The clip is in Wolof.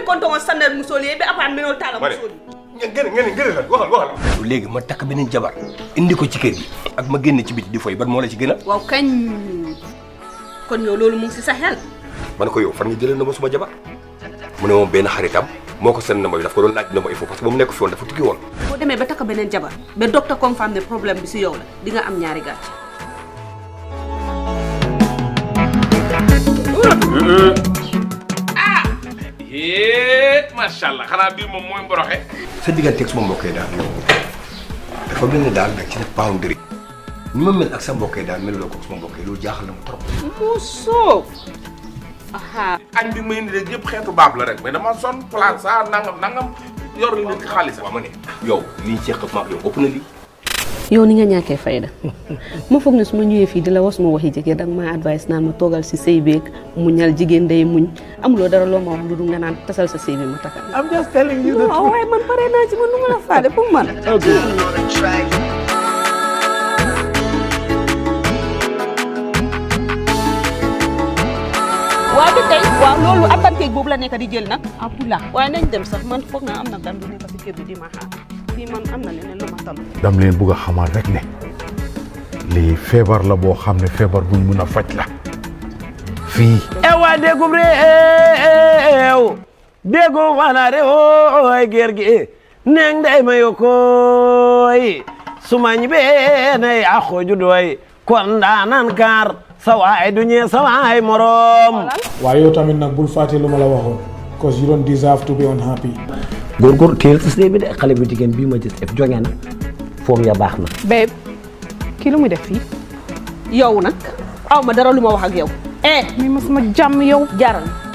konto on sanner musoli be apan minol tala ma ne musoli ngeen ngeen ngeen lan waxal waxal. léegi ma takk beneen jabar indi ko ci kër gi ak ma génn ci biti di foy ban moo la ci gën a. waaw kañ kon yow loolu mu ngi si sa xel ma ne ko yow fan nga jëlee na ma suma jabar mu ne moom benn xaritam moo ko seen numéro bi daf ko doon laaj numéro il faut parce que ba mu nekk fi woon dafa tukki woon. boo demee ba takk beneen jabar ba docteur confirme ne problème bi si yow la di nga am ñaari gàcce yee macha allah xanaa bii moom mooy mboroxe. sa digganteeg suma mbokkee daal yow dafa mel ni daal nag ci ne boundary ni ma mel ak sa mbokkee daal meluloo ko suma mbokkee loolu jaaxal na ma trop. musoo aha añ bi may indi rek yëpp xeetu baab la rek mais dama sonn place ça nangam nangam yor nit ki xaalis waaw ma ne yow li ñu seq maag yow ëpp na lii. yow ni nga ñàkkee fayda ma foog ne su ma ñëwee fii di la wax suma waxi jëkkër danga ma advice naan ma toogal si sëy beeg muñal jigéen day muñ amuloo dara loo ma wax lu dul nga naan tasal sa sëy bi ma takal I'm just telling you the non waaye man pare naa ci man nu ma la faale pour man waaw ba tey waaw loolu avantage boobu la nekk di jël nag abdoulah waaye nañ dem sax man foog naa am na gan bu nekk si kër bi di ma xaar fii man am na leneen lu ma tal dam leen bugg a xamal rek ne lii feebar la boo xam ne feebar buñ mun a faj la fii ewa dégum réew dégum wana réew oy ger gi neng day mayo koy sumañ be nay a xooju doy kon daanan kaar sa waay du ñee sa waay morom waaye yow tamit nag bul fàtte lu ma la waxoon because you don't deserve to be unhappy góorgóor téel si sëy bi de xale bu jigéen bii ma gis def jonge na foom ya baax na babe kii lu muy def fii yow nag aw ma dara lu ma wax ak yow eh mi ma sama jàmm yow jaral